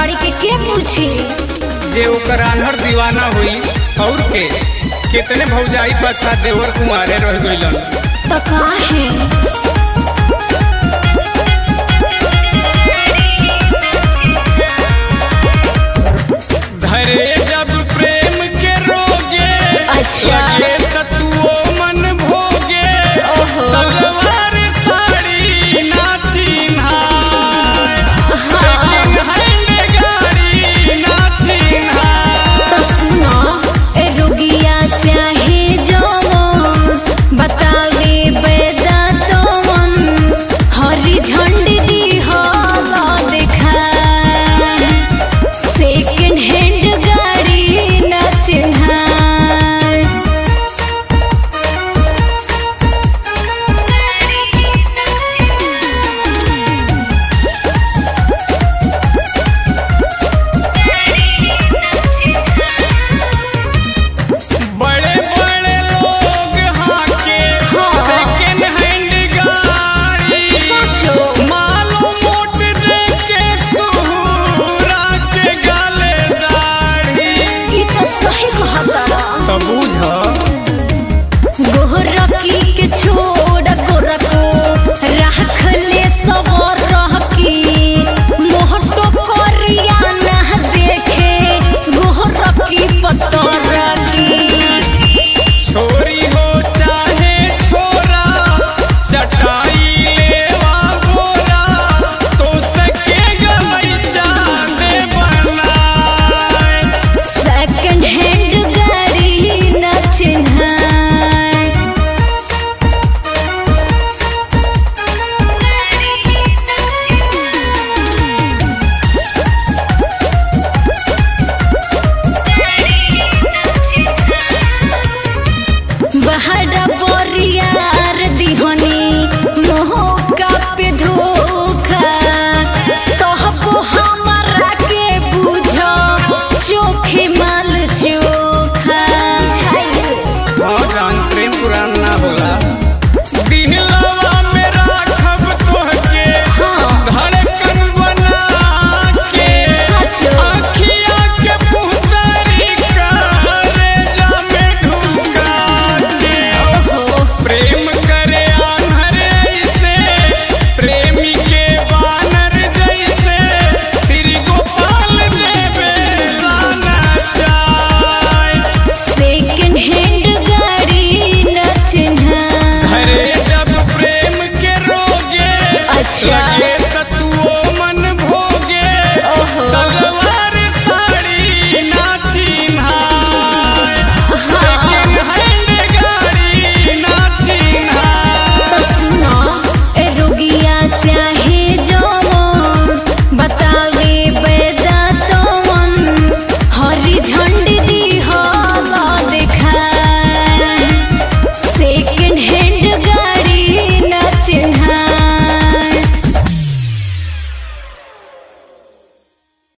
गाड़ी के के पूछी जे ओकर आन्हर दीवाना हुई और के कितने भौजाई पाछा देवर कुमारे रह गइलन तो काहे धरे जब प्रेम के रोगे अच्छा। लगे सतुओ मन भोगे ओहो। सलवार साड़ी ना चिन्हाय सेकंड हैंड गाड़ी ना चिन्हाय तो सुनो ए रुगिया चाहे जवन बतावे बेदा तवन हरी झंडी दी होला देखा सेकंड हैंड गाड़ी न चिन्हाय बड़े बड़े लोग हाके हाँ। सेकंड हैंड गाड़ी सचो मालो मोट दे के सुहुरा के गाले दाढ़ी ई तो सही कहता तो बुझ गोरकी के छोड़ गोरको राख ले सवर रहकी मोहटो करिया ना देखे गोरकी पतरकी छोरी हो चाहे छोरा चटाई लेवा गोरा तो सके गई चांदे बनाए सेकंड हैंड गाड़ी न चिन्हाय बहरा बोरियार दिहनी मोहका पे धोखा तोहपो हमरा के बुझो चोखे माल चोखा हाँ जान प्रेम पुरान ना होला दिहलवा में राखब तोहके धड़कन बना के सचो। आँखिया के पुतरी करे जामे ढुका के प्रेम करे आन्हरे से प्रेमी के बानर जैसे श्री गोपाल देवे लाना चाय सेकंड हैंड गाड़ी न चिन्हाय हरे जब प्रेम के रोगे अच्छा। लगे